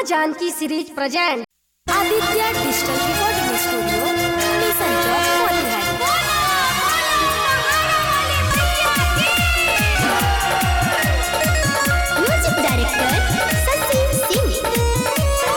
माँ Janaki series present Aditya digital recording studio mission चौक Motihari music director Sachin Singh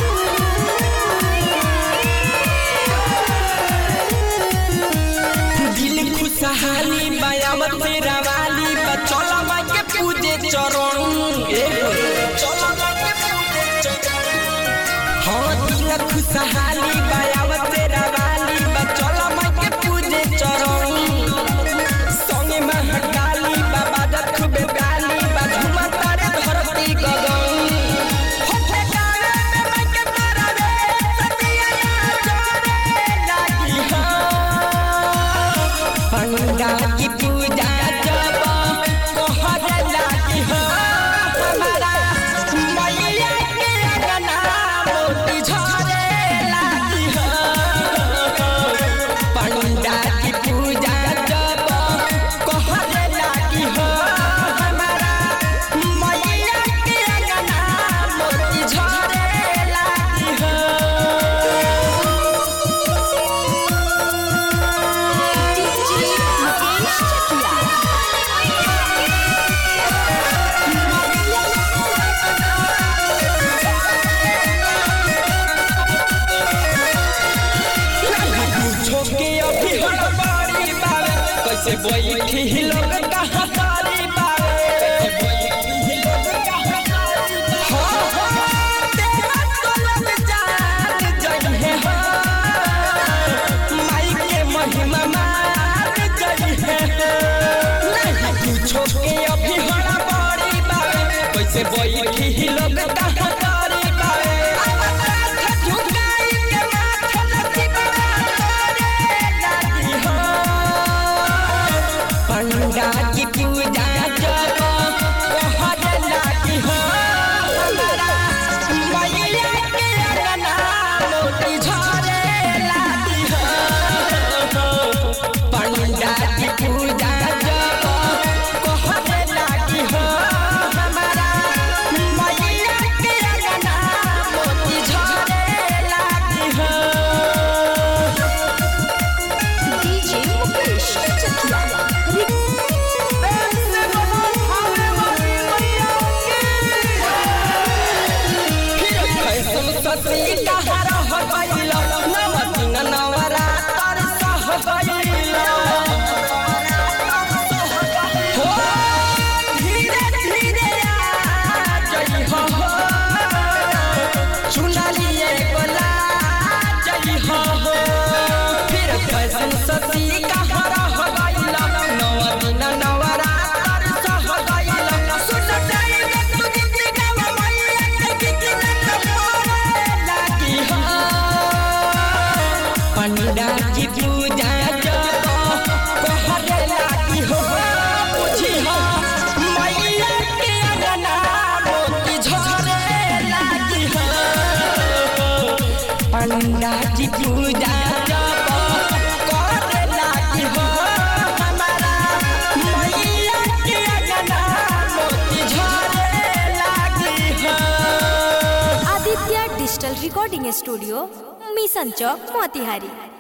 दिल खुशहाली बयामत तेरा वाली बचौला माई के पूजे चरण ए हो, चौला माई के पूजे चरण। हाँ दिल खुशहाली बयामत तेरा वाली बचौला माई के पूजे चरण संगे महाकाली बाबा दत्त बेगाली बाझुमा तारे धरती गगन होठे गावे में माई के तारा रे सतिया जोरे लागी हाँ पंडा की पूजा जब कोहर लागी हो हमारा मैया के अंगना मोती झरे लागी हो पंडा की पूजा जब कोहर लागी हो हमारा मैया के अंगना मोती झरे लागी हो मुकेश चकिया पूछो के अभी हड़बड़ी बावे कैसे बैठी ही लोग कहाँ तारी बावे कैसे बैठी ही लोग कहाँ तारी बावे हाँ हाँ तेरा तलब जान जइहे हाँ माई के महिमा मान जइहे नहीं पूछो के अभी हड़बड़ी बावे कैसे बैठी ही लोग कहाँ तारी बावे माथा झुकाई के माथा लचीबा तोरे लागी हो पंडा की पूजा जब कहर लागी हो हमारा मैया के अंगना मोती झरे लागी हो पंडा की पूजा जब कहर लागी हो हमारा मैया के अंगना मोती झरे लागी हो डीजे मुकेश चकिया सती कहाँ रह गइला नव दिन नवरात्र सह गइला सुन जाई तू गीत गावा मैया के गीत न तोरे लागी हो पंडा की पूजा जब कहरे लागी हो बुझी हो मैया के अंगना मोती झरे लागी हो पंडा की पूजा जब करे लागी हो हमारा मैया के अंगना मोती झरे लागी हो Aditya digital recording studio mission चौक मोतिहारी